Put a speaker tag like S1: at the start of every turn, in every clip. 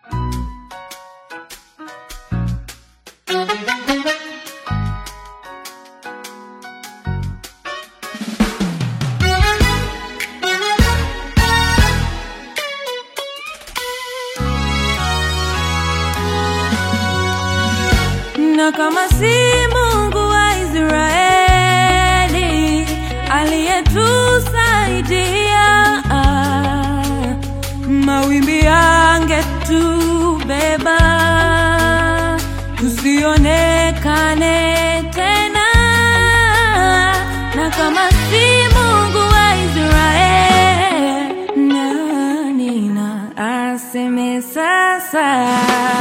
S1: na kama si Mungu wa Israeli aliyetusaidia, mawimbi yangetubeba tusionekane tena, na kama si Mungu wa Israeli, nani na aseme sasa?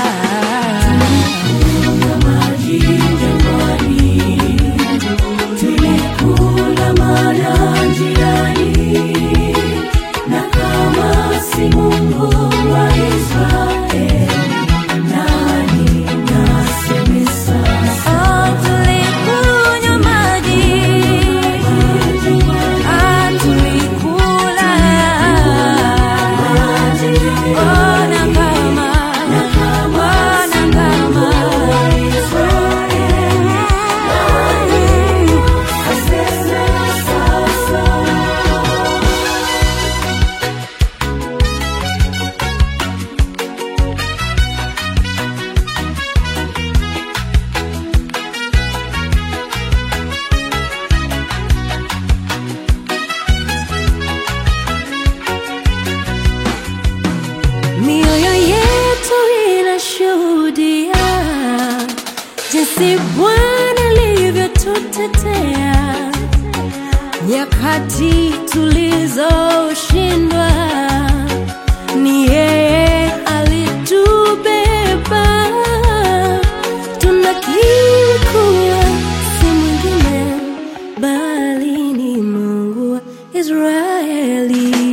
S2: Tulikula mana njiani, na kama si Mungu wa Israeli, nani naseme sasa?
S1: Oh, tulikunywa maji, ah, tulikula. Oh, na kama, oh, na kama. Mioyo yetu inashuhudia jinsi Bwana alivyotutetea nyakati tulizoshindwa. Ni yeye alitubeba, tunakiri kuwa si mwingine bali ni Mungu wa Israeli.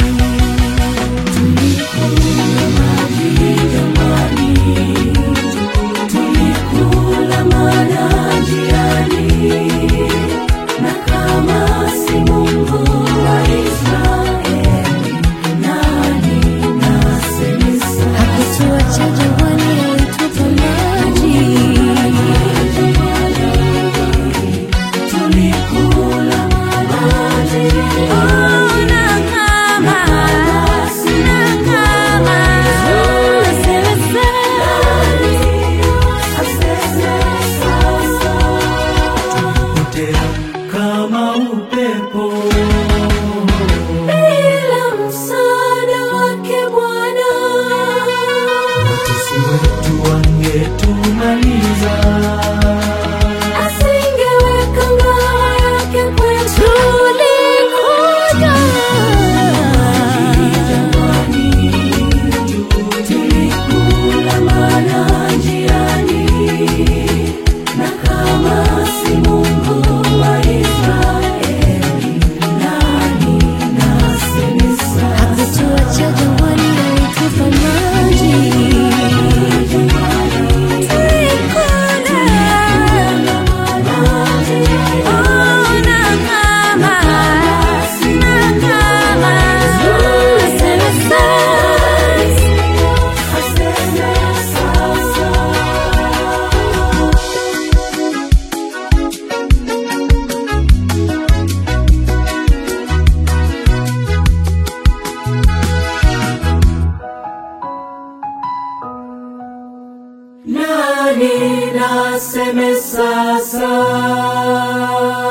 S2: Tulikula mana njiani, na kama si Mungu wa Israeli, nani naseme sasa?
S1: Hakutuacha jangwani, alitupa maji.
S2: Tulikula maji,
S1: Oh, na kama, na kama, nasema
S3: potea kama upepo
S2: bila msaada wake Bwana
S3: watesi wetu wangetumaliza
S2: asingeweka ngao yake kwetu. Tulikuja tulikula mana njiani, na kama si Mungu wa Israeli, nani naseme sasa?
S1: Hakutuacha jangwani, alitupa maji.
S2: Nani naseme sasa?